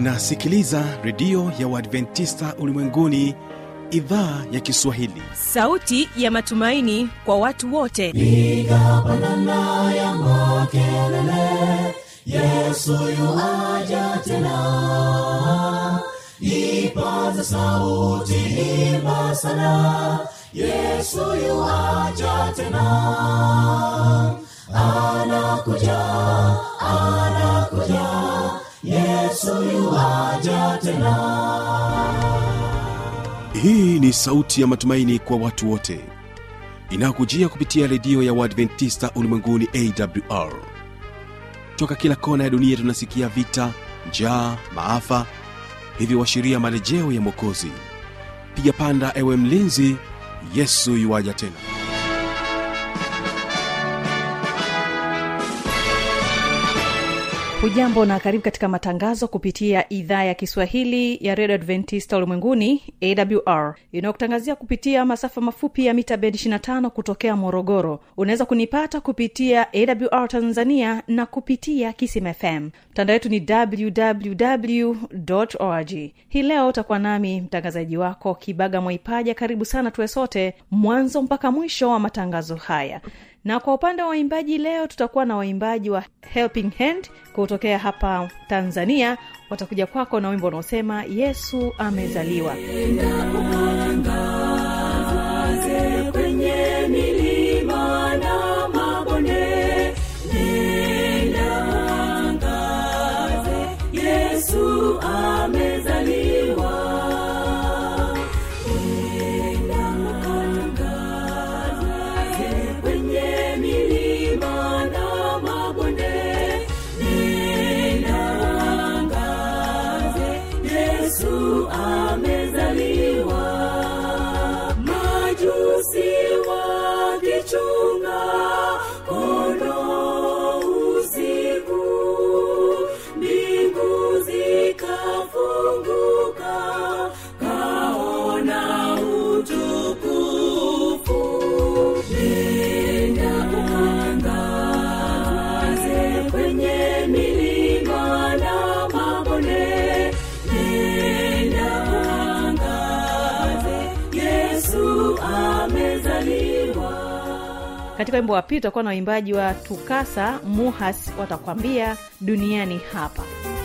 unasikiliza redio ya uadventista ulimwenguni idhaa ya kiswahili sauti ya matumaini kwa watu wote piga pandana ya makelele yesu yuaja tena ipaza sauti imba sana yesu yuaja tena anakuja anakuja yesu yuaja tena hii ni sauti ya matumaini kwa watu wote inayokujia kupitia redio ya uadventista ulimwenguni awr toka kila kona ya dunia tunasikia vita njaa maafa hivyo washiria marejeo ya mwokozi piga panda ewe mlinzi yesu yuwaja tena hujambo na karibu katika matangazo kupitia idhaa ya kiswahili ya redio adventista ulimwenguni awr inayokutangazia kupitia masafa mafupi ya mita bendi 25 kutokea morogoro unaweza kunipata kupitia awr tanzania na kupitia kisim fm mtandao wetu ni www org hii leo utakuwa nami mtangazaji wako kibaga mwaipaja karibu sana tuwe sote mwanzo mpaka mwisho wa matangazo haya na kwa upande wa waimbaji leo tutakuwa na waimbaji wa helping hand kutokea hapa tanzania watakuja kwako na wimbo unaosema yesu amezaliwa Angaze kwenye milima na mabonde, nenda angaze, Yesu amezaliwa. Nenda angaze kwenye milima na mabonde, nenda angaze, Yesu amezaliwa majusi wakichunga kondoo usiku mbingu zikafunguka kaona utukufu nenda angaze kwenye milima na mabonde nenda angaze yesu amezaliwa katika wimbo wa pili tutakuwa na waimbaji wa tukasa muhas watakwambia duniani hapa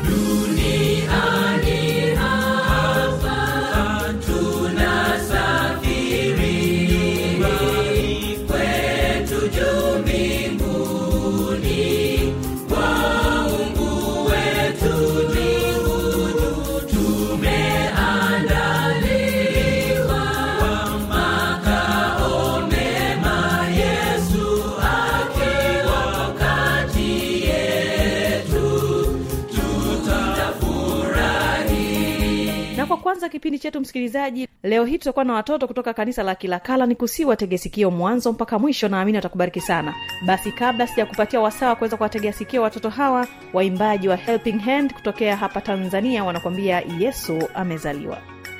na kwa kwanza kipindi chetu msikilizaji leo hii tutakuwa na watoto kutoka kanisa la kilakala ni kusii watege sikio mwanzo mpaka mwisho naamini watakubariki sana basi kabla sijakupatia wasaa wa kuweza kuwategea sikio watoto hawa waimbaji wa helping hand kutokea hapa tanzania wanakuambia yesu amezaliwa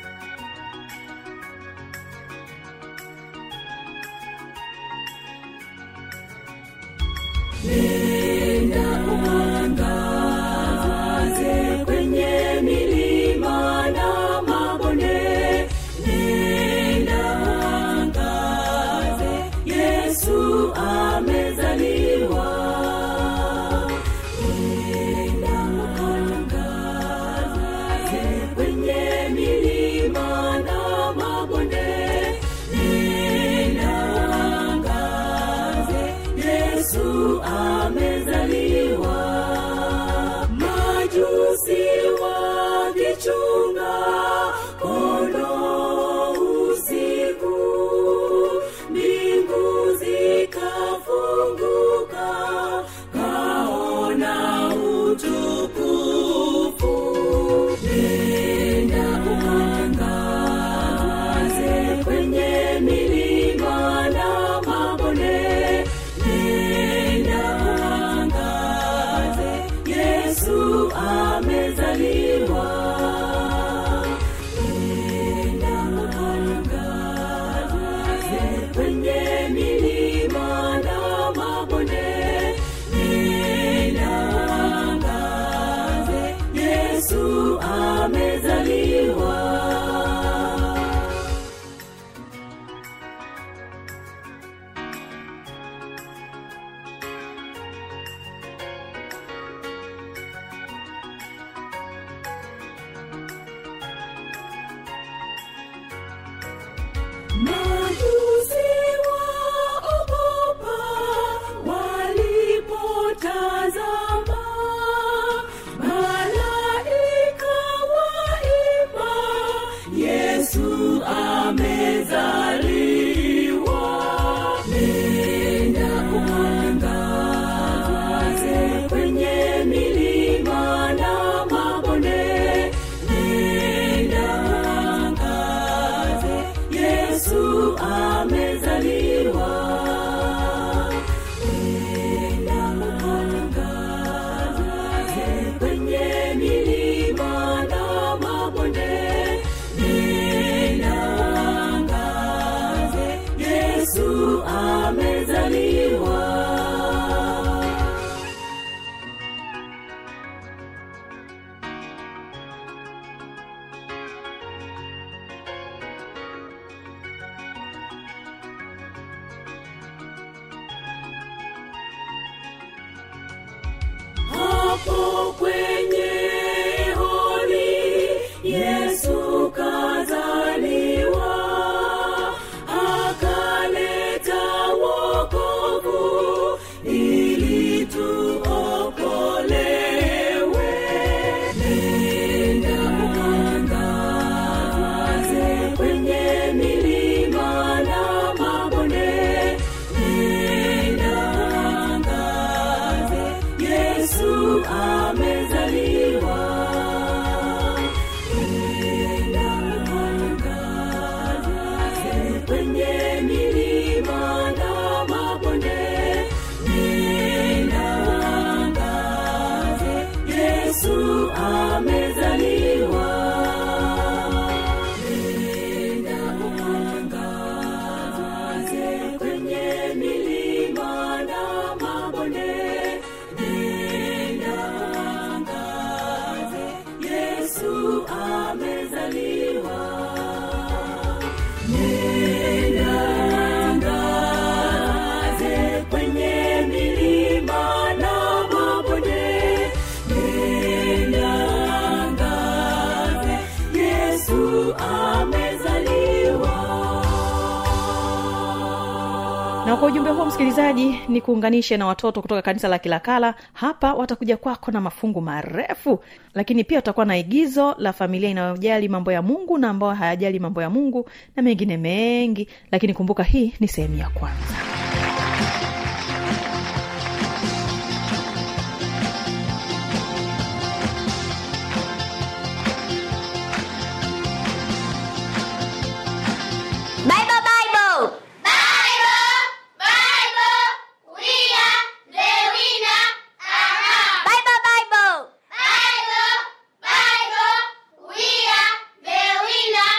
Angaze kwenye milima na mabonde, nenda angaze, Yesu amezaliwa. Nenda angaze kwenye milima na mabonde, nenda angaze, Yesu amezaliwa majusi wakichunga kondoo usiku mbingu zikafunguka kaona utukufu nenda angaze kwenye milima na mabonde nenda amezaliwa hapo kwenye hori yesu kazaliwa akaleta wokovu ili tuokolewe nenda ukangaze kwenye milima na mabonde nenda ukangaze yesu amezaliwa nenda ukangaze kwenye milima na mabonde nenda ukangaze yesu amezaliwa nenda ukangaze kwenye milima na mabonde nenda ukangaze yesu amezaliwa nenda ukangaze kwenye milima na mabonde nenda ukangaze yesu amezaliwa na kwa ujumbe huo msikilizaji ni kuunganishe na watoto kutoka kanisa la kilakala hapa watakuja kwako na mafungu marefu lakini pia utakuwa na igizo la familia inayojali mambo ya mungu na ambayo hayajali mambo ya mungu na mengine mengi lakini kumbuka hii ni sehemu ya kwanza Bible, Bible. Bible, Bible. We are the winner. Bible, Bible. Bible, Bible. We are the winner.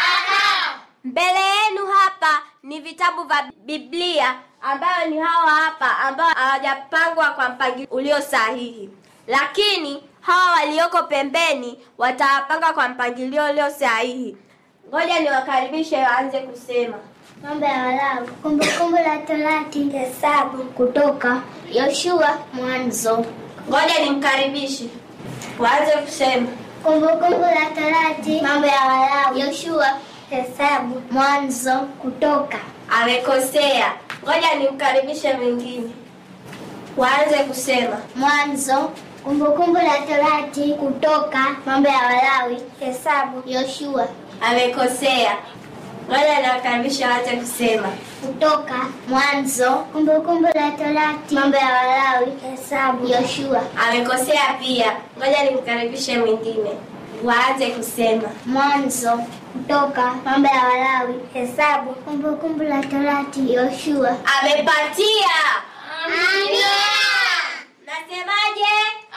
Mbele yenu hapa ni vitabu vya Biblia ambayo ni hawa hapa ambao hawajapangwa kwa mpangilio ulio sahihi, lakini hawa walioko pembeni watawapanga kwa mpangilio ulio sahihi. Ngoja niwakaribishe waanze kusema. Mambo ya Walawi, Kumbukumbu la Torati, Hesabu, Kutoka, Yoshua, Mwanzo. Ngoja nimkaribishe waanze kusema. Kumbukumbu la Torati, Mambo ya Walawi, Yoshua, Hesabu, Mwanzo, Kutoka. Amekosea. Ngoja nimkaribishe mwingine waanze kusema. Mwanzo, Kumbukumbu la Torati, Kutoka, Mambo ya Walawi, Hesabu, Yoshua, Amekosea. Ngoja niwakaribishe waanze kusema. Kutoka, Mwanzo, Kumbukumbu la Torati, Mambo ya Walawi, Hesabu, Yoshua, Amekosea pia. Ngoja nimkaribishe mwingine waanze kusema. Mwanzo, Kutoka, Mambo ya Walawi, Hesabu, Kumbukumbu la Torati, Yoshua. Amepatia. Amina. Nasemaje?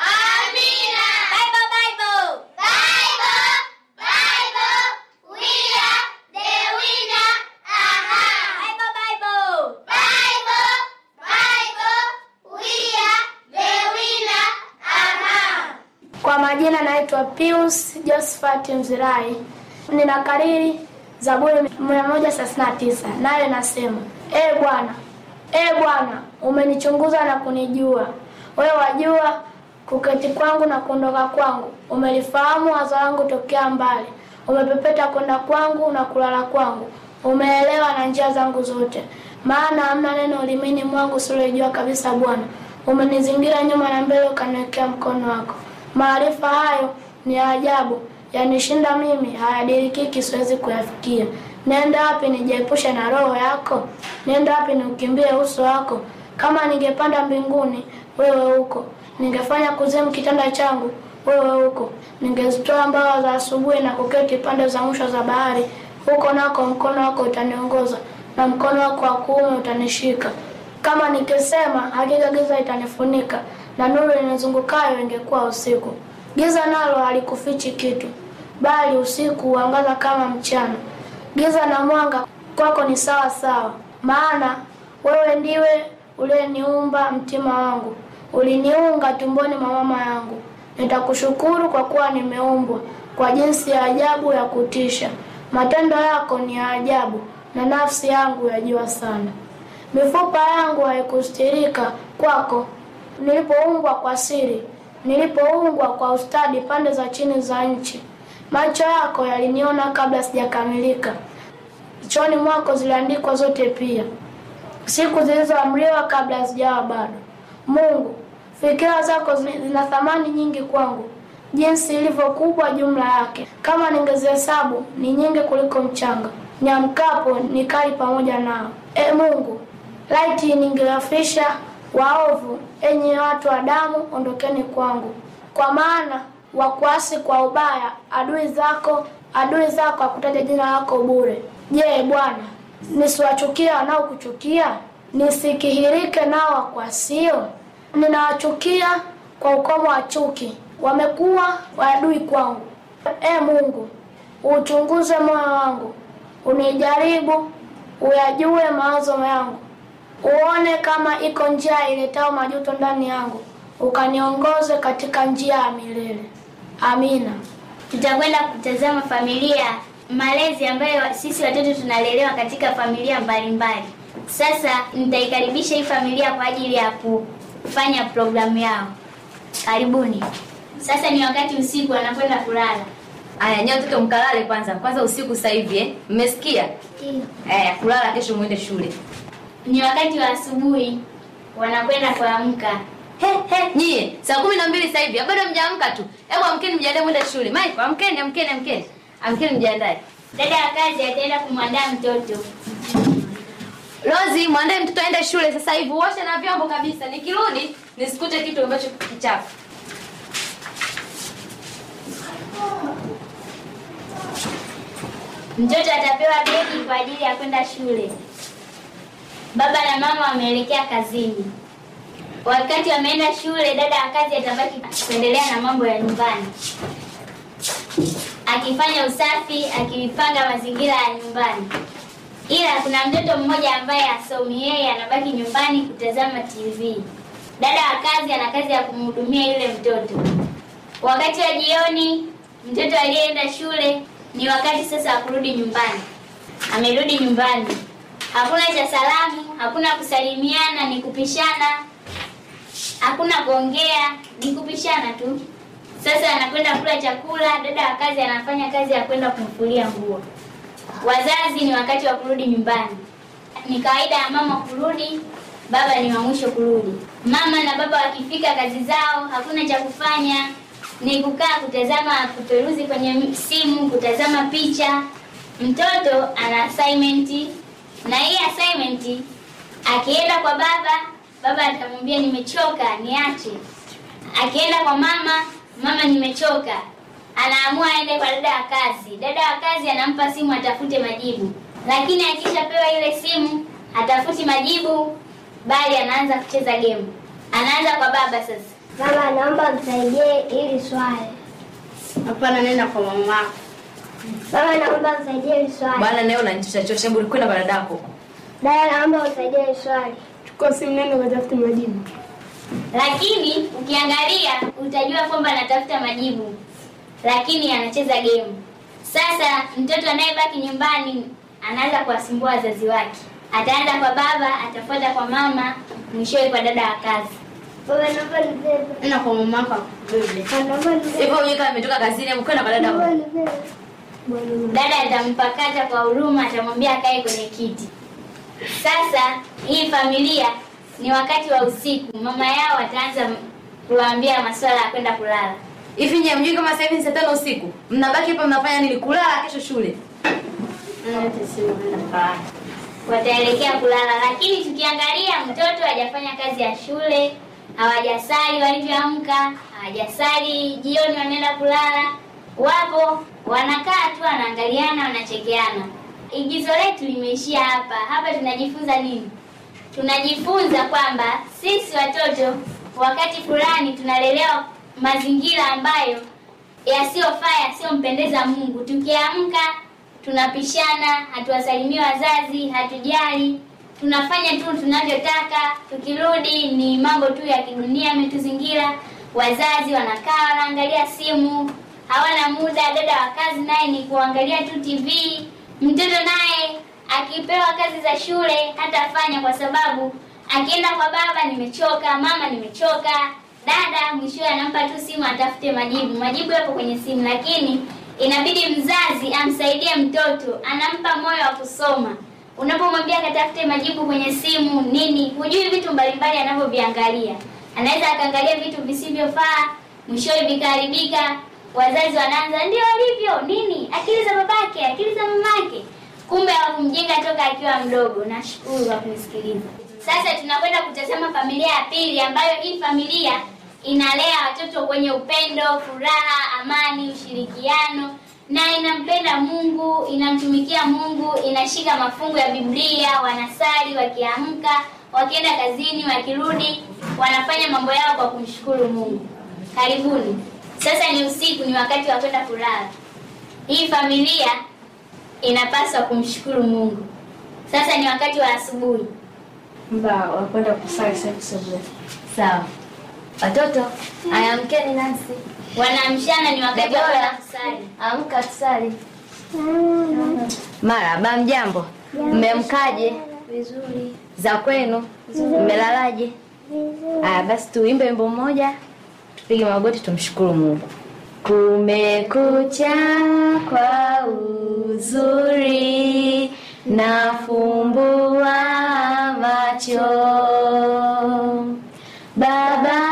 Amina. Bible, Bible. Bible, Bible, we are the winner. Aha. Bible, Bible. Bible, Bible, we are the winner. Aha. Kwa majina naitwa Pius Josephat Mzirai. Ninakariri Zaburi 139 nayo nasema: Ee Bwana, Ee Bwana, umenichunguza na kunijua. Wewe wajua kuketi kwangu na kuondoka kwangu, umelifahamu wazo langu tokea mbali. Umepepeta kwenda kwangu na kulala kwangu, umeelewa na njia zangu zote. Maana hamna neno ulimini mwangu usilolijua kabisa. Bwana, umenizingira nyuma na mbele, ukaniwekea mkono wako. Maarifa hayo ni ya ajabu, yanishinda mimi, hayadirikiki, siwezi kuyafikia. Nenda wapi nijiepushe na roho yako? Nenda wapi niukimbie uso wako? Kama ningepanda mbinguni, wewe huko. Ningefanya kuzimu kitanda changu, wewe huko. Ningezitoa mbawa za asubuhi na kuketi pande za mwisho za bahari, huko nako mkono wako utaniongoza na mkono wako wa kuume utanishika. Kama nikisema hakika giza itanifunika na nuru inizungukayo ingekuwa usiku. Giza nalo halikufichi kitu, bali usiku huangaza kama mchana. Giza na mwanga kwako ni sawa sawa, maana wewe ndiwe uliyeniumba mtima wangu, uliniunga tumboni mwa mama yangu. Nitakushukuru kwa kuwa nimeumbwa kwa jinsi ya ajabu ya kutisha. Matendo yako ni ya ajabu, na nafsi yangu yajua sana. Mifupa yangu haikustirika kwako, nilipoumbwa kwa siri, nilipoungwa kwa ustadi pande za chini za nchi. Macho yako yaliniona kabla sijakamilika, kichwani mwako ziliandikwa zote pia, siku zilizoamriwa kabla hazijawa bado. Mungu, fikira zako zi- zina thamani nyingi kwangu, jinsi ilivyo kubwa jumla yake. Kama ningezihesabu ni nyingi kuliko mchanga, niamkapo nikali pamoja nao. E Mungu, laiti ningewafisha waovu, enyi watu wa damu, ondokeni kwangu, kwa maana wakuasi kwa ubaya, adui zako adui zako akutaja jina lako bure. Je, Bwana, nisiwachukia wanaokuchukia, nisikihirike nao wakuasio? Ninawachukia kwa ukomo wa chuki, wamekuwa waadui kwangu. E Mungu, uchunguze moyo wangu, unijaribu, uyajue mawazo yangu, uone kama iko njia iletao majuto ndani yangu, ukaniongoze katika njia ya milele. Amina. Tutakwenda kutazama familia malezi ambayo sisi watoto tunalelewa katika familia mbalimbali. Sasa nitaikaribisha hii familia kwa ajili ya kufanya programu yao. Karibuni. Sasa ni wakati usiku wanakwenda kulala. Aya, nyewe watoto mkalale kwanza. Kwanza usiku sasa hivi eh. Mmesikia? Eh, kulala kesho muende shule. Ni wakati wa asubuhi wanakwenda kuamka. He, he, nyie, saa kumi na mbili sasa hivi, bado mjaamka tu. Hebu amkeni mjiandae mwende shule. Mike, amkeni, amkeni, amkeni. Amkeni mjiandae. Dada wa kazi ataenda kumwandaa mtoto. Rozi, mwandae mtoto aende shule sasa hivi. Uoshe na vyombo kabisa. Nikirudi nisikute kitu ambacho kichafu. Mtoto atapewa begi kwa ajili ya kwenda shule. Baba na mama wameelekea kazini. Wakati wameenda shule, dada wa kazi atabaki kuendelea na mambo ya nyumbani, akifanya usafi, akipanga mazingira ya nyumbani. Ila kuna mtoto mmoja ambaye asomi, yeye anabaki nyumbani kutazama TV. Dada wa kazi ana kazi ya kumhudumia yule mtoto. Wakati wa jioni, mtoto aliyeenda shule ni wakati sasa wa kurudi nyumbani. Amerudi nyumbani, hakuna cha salamu, hakuna kusalimiana, ni kupishana, hakuna kuongea, ni kupishana tu. Sasa anakwenda kula chakula, dada wa kazi anafanya kazi ya kwenda kumfulia nguo. Wazazi ni wakati wa kurudi nyumbani. Ni kawaida ya mama kurudi, baba ni wa mwisho kurudi. Mama na baba wakifika kazi zao, hakuna cha kufanya, ni kukaa kutazama, kuperuzi kwenye simu, kutazama picha. Mtoto ana assignment, na hii assignment akienda kwa baba, baba atamwambia nimechoka, niache. Akienda kwa mama, mama nimechoka, anaamua aende kwa dada wa kazi. Dada wa kazi anampa simu atafute majibu, lakini akishapewa ile simu hatafuti majibu, bali anaanza kucheza game. Anaanza kwa baba sasa. Baba, naomba msaidie ili swali. Hapana, nenda kwa mama yako. Baba, naomba msaidie ili swali. Bwana naye unanichosha chosha, hebu kwenda kwa dadako. Dada, naomba msaidie ili swali. Chukua simu, nenda ukatafute majibu. Lakini ukiangalia utajua kwamba anatafuta majibu, lakini anacheza game. Sasa mtoto anayebaki nyumbani anaanza kuwasumbua wazazi wake. Ataanza kwa baba, atafuata kwa mama, mwishowe kwa dada wa kazi. Baba, naomba nibebe. Nenda kwa mama yako akubebe. Naomba nibebe. Hivyo wewe kama umetoka kazini, hebu kwenda kwa dadako. Dada atampakata kwa huruma, atamwambia akae kwenye kiti. Sasa hii familia ni wakati wa usiku, mama yao ataanza kuwaambia masuala ya kwenda kulala. Hivi nyie mjui kama sasa hivi ni saa tano usiku? Mnabaki hapa mnafanya nini? Kulala kesho shule. Wataelekea kulala, lakini tukiangalia mtoto hajafanya kazi ya shule, hawajasali walivyoamka, hawajasali jioni, wanaenda kulala, wapo wanakaa tu, wanaangaliana, wanachekeana. Igizo letu limeishia hapa. Hapa tunajifunza nini? Tunajifunza kwamba sisi watoto wakati fulani tunalelewa mazingira ambayo yasiyofaa, yasiyompendeza Mungu. Tukiamka tunapishana, hatuwasalimii wazazi, hatujali, tunafanya tu tunavyotaka tukirudi ni mambo tu ya kidunia yametuzingira wazazi wanakaa wanaangalia simu hawana muda dada wa kazi naye ni kuangalia tu tv mtoto naye akipewa kazi za shule hatafanya kwa sababu akienda kwa baba nimechoka mama nimechoka dada mwishowe anampa tu simu atafute majibu majibu yapo kwenye simu lakini inabidi mzazi amsaidie mtoto anampa moyo wa kusoma unapomwambia akatafute majibu kwenye simu nini hujui vitu mbalimbali anavyoviangalia anaweza akaangalia vitu visivyofaa mwishowe vikaharibika wazazi wanaanza ndio alivyo nini akili za babake akili za mamake kumbe hawakumjenga toka akiwa mdogo nashukuru kwa kunisikiliza sasa tunakwenda kutazama familia ya pili ambayo hii familia inalea watoto kwenye upendo furaha amani ushirikiano na inampenda mungu inamtumikia mungu inashika mafungu ya biblia wanasali wakiamka wakienda kazini wakirudi wanafanya mambo yao kwa kumshukuru mungu karibuni sasa ni usiku ni wakati wa kwenda kulala hii familia inapaswa kumshukuru mungu sasa ni wakati wa asubuhi muda wa kwenda kusali sasa asubuhi. sawa watoto aya amkeni nasi wanaamshana ni wakati wa Debora. kwenda kusali amka tusali maraba mjambo mmemkaje vizuri za kwenu mmelalaje aya basi tuimbe wimbo mmoja tupige magoti tumshukuru mungu kumekucha kwa uzuri nafumbua macho baba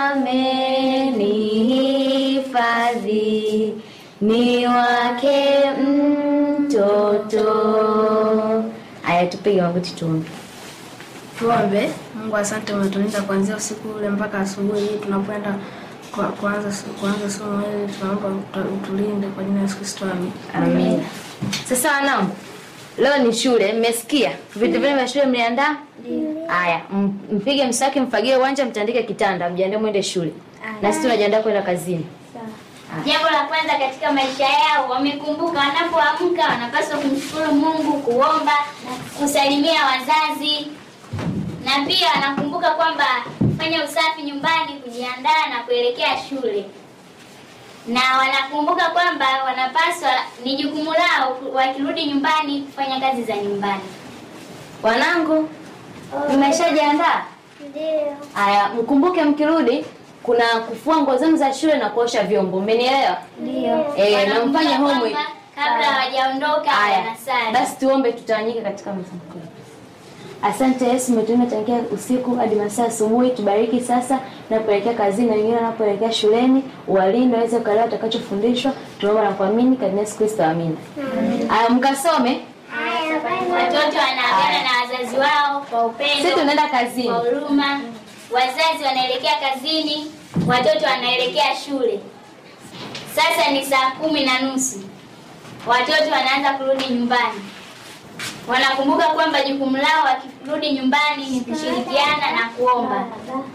amenihifadhi ni wake mtoto aya tupige magoti tuombe Tuombe. Mungu, asante umetulinda kuanzia usiku ule mpaka asubuhi hii tunapoenda kwa- kuanza kuanza somo hili, tunaomba utu- utulinde kwa jina la Yesu Kristo, amen. Amina. Sasa wanangu, leo ni shule, mmesikia? Vitu vyenu vya shule mliandaa? Haya, m- mpige mswaki, mfagie uwanja, mtandike kitanda, mjiandae mwende shule. Na sisi tunajiandaa kwenda kazini. jambo la kwanza katika maisha yao wamekumbuka wanapoamka wanapaswa kumshukuru mungu kuomba kusalimia wazazi na pia wanakumbuka kwamba kufanya usafi nyumbani kujiandaa na kuelekea shule na wanakumbuka kwamba wanapaswa ni jukumu lao wakirudi nyumbani kufanya kazi za nyumbani Wanangu, mmeshajiandaa? Ndio. Haya, mkumbuke mkirudi kuna kufua nguo zenu za shule na kuosha vyombo. Mmenielewa? Ndio. Eh, na Wanakumbuka mfanye kwamba homework. kabla hawajaondoka Haya, wanasali basi tuombe tutawanyike katika mzunguko. Asante Yesu, umetulinda tangia usiku hadi masaa asubuhi. Tubariki sasa napoelekea kazini na wengine wanapoelekea shuleni, uwalinde waweze kuelewa utakachofundishwa. Tunaomba na kuamini katika Yesu Kristo, amina. Haya, mkasome. watoto wanaagana na wazazi wao kwa upendo Sisi tunaenda kazini. kwa huruma wazazi wanaelekea kazini watoto wanaelekea shule sasa ni saa kumi na nusu watoto wanaanza kurudi nyumbani wanakumbuka kwamba jukumu lao wakirudi nyumbani ni kushirikiana na kuomba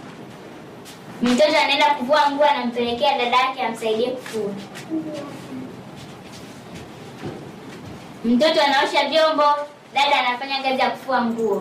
mtoto anaenda kuvua nguo anampelekea dada yake amsaidie kufua mtoto anaosha vyombo dada anafanya kazi ya kufua nguo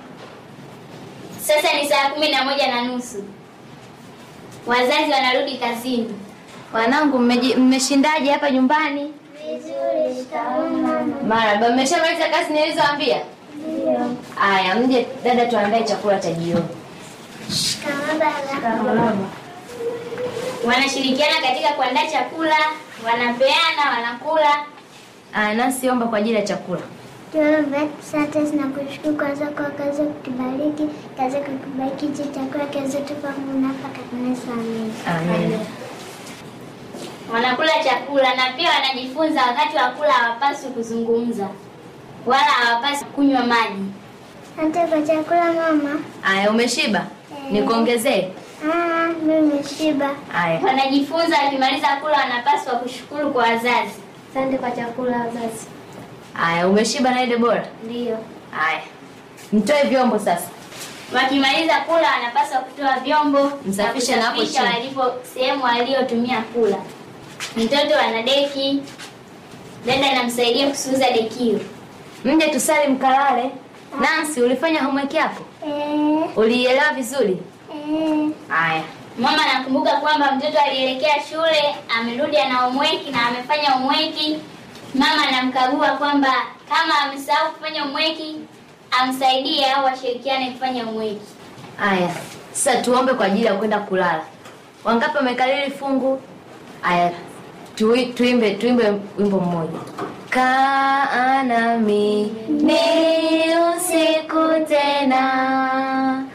sasa ni saa kumi na moja na nusu wazazi wanarudi kazini Wanangu, mmeji- mmeshindaje hapa nyumbani? Vizuri. Shikamoo mama. Marahaba, mmeshamaliza kazi nilizoambia? Ndio. Haya, mje dada, tuandae chakula cha jioni. Shikamoo baba. wanashirikiana katika kuandaa chakula wanapeana wanakula Aya, nasi omba kwa ajili ya chakula. Tuombe. Asante na kushukuru kwanza kwa kazi ya kutubariki, kazi ya kutubariki hichi chakula kiweze tupa Mungu hapa katika Yesu, amen. Amen. wanakula chakula na pia wanajifunza wakati wa kula hawapaswi kuzungumza wala hawapaswi kunywa maji Asante kwa chakula mama. Aya, umeshiba? Nikuongezee? Ah, mimi nimeshiba. Aya. wanajifunza wakimaliza kula wanapaswa kushukuru kwa wazazi Asante kwa chakula wazazi. Aya, umeshiba na ile bora? Ndio. Aya. Mtoe vyombo sasa. wakimaliza kula wanapaswa kutoa vyombo Msafishe na hapo kusafisha chini. walipo sehemu waliotumia kula mtoto ana deki dada anamsaidia kusuuza dekio Mje tusali mkalale. Nancy, ulifanya homework yako? Eh, Ulielewa vizuri? eh, Haya. Mama nakumbuka kwamba mtoto alielekea shule, amerudi ana homework na amefanya homework. Mama anamkagua kwamba kama amesahau kufanya homework amsaidie au washirikiane kufanya homework. Haya. Sasa tuombe kwa ajili ya kwenda kulala. Wangapi wamekalili fungu? Haya. Tui, tuimbe tuimbe wimbo mmoja. Kaa nami ni usiku tena,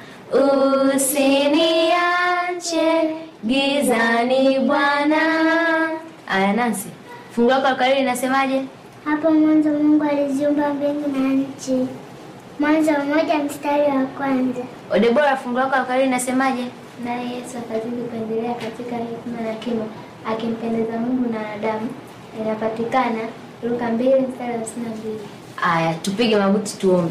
usiniache gizani Bwana. Aya, Nancy, fungu lako la ukariri inasemaje? hapo mwanzo Mungu aliziumba mbingu na nchi. Mwanzo mmoja mstari wa kwanza. Odebora, fungu lako la ukariri inasemaje? Naye Yesu akazidi kuendelea katika hekima na kimo, akimpendeza Mungu na wanadamu. Inapatikana Luka mbili mstari wa hamsini na mbili. Aya, tupige magoti tuombe.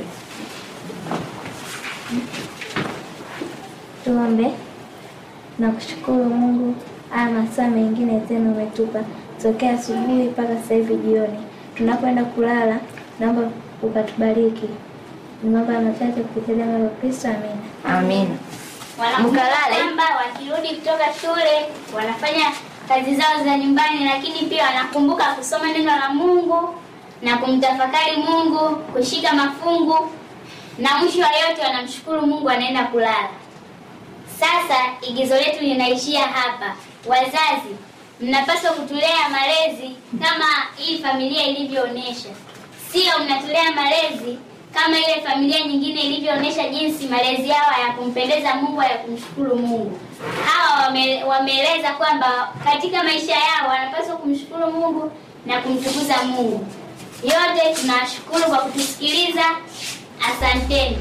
Tuombe. Nakushukuru Mungu, haya masaa mengine tena umetupa tokea asubuhi mpaka sasa hivi jioni. Tunapoenda kulala, naomba ukatubariki. Niomba machache kupitia jina la Kristo, amina. Amina. Wanakumbuka Mkalale. kwamba wakirudi kutoka shule wanafanya kazi zao za nyumbani, lakini pia wanakumbuka kusoma neno la Mungu na kumtafakari Mungu, kushika mafungu, na mwisho wa yote wanamshukuru Mungu, wanaenda kulala. Sasa igizo letu linaishia hapa. Wazazi, mnapaswa kutulea malezi kama hii familia ilivyoonyesha, sio mnatulea malezi kama ile familia nyingine ilivyoonyesha jinsi malezi yao ya kumpendeza Mungu ya kumshukuru Mungu. Hawa wame, wameeleza kwamba katika maisha yao wanapaswa kumshukuru Mungu na kumtukuza Mungu. Yote tunawashukuru kwa kutusikiliza. Asanteni.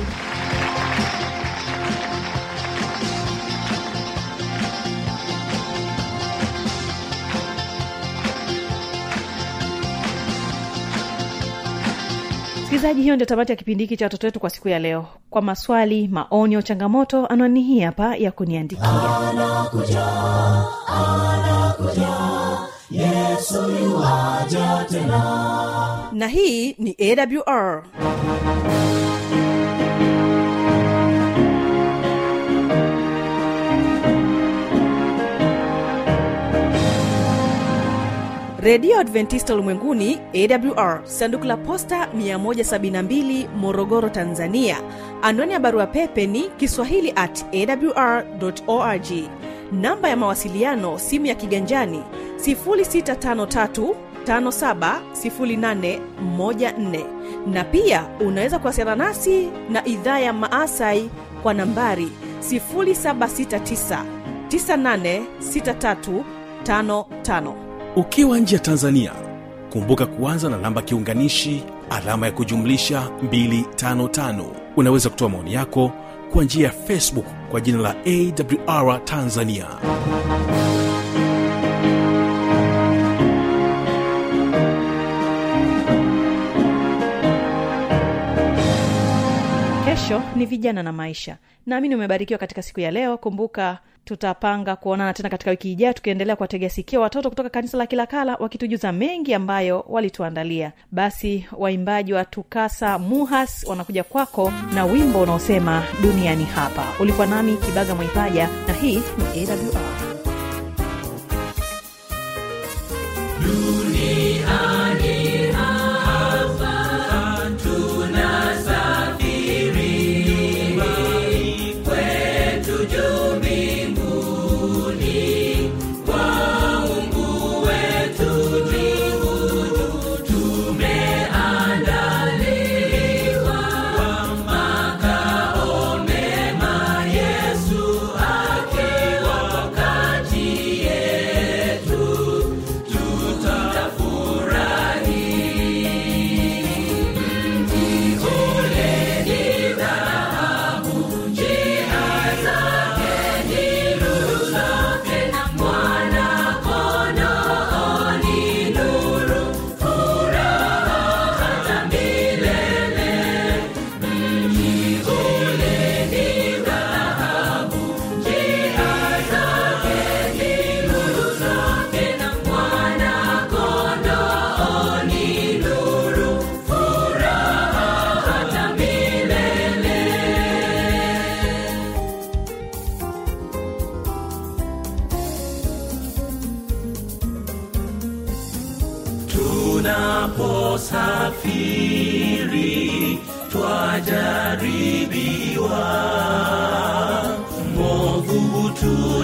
msikilizaji hiyo ndio tamati ya kipindi hiki cha watoto wetu kwa siku ya leo kwa maswali maoni au changamoto anwani hii hapa ya kuniandikia na hii ni awr redio adventista ulimwenguni awr sanduku la posta 172 morogoro tanzania anwani ya barua pepe ni kiswahili at awr org namba ya mawasiliano simu ya kiganjani 653 570814 na pia unaweza kuwasiliana nasi na idhaa ya maasai kwa nambari 769 986355 ukiwa nje ya tanzania kumbuka kuanza na namba kiunganishi alama ya kujumlisha 255 unaweza kutoa maoni yako kwa njia ya facebook kwa jina la awr tanzania kesho ni vijana na maisha naamini umebarikiwa katika siku ya leo kumbuka tutapanga kuonana tena katika wiki ijayo tukiendelea kuwategea sikio watoto kutoka kanisa la kilakala wakitujuza mengi ambayo walituandalia basi waimbaji wa tukasa muhas wanakuja kwako na wimbo unaosema duniani hapa ulikuwa nami kibaga mwaipaja na hii ni awr Yesu akiwa kati yetu tunaposafiri twajaribiwa movu hutu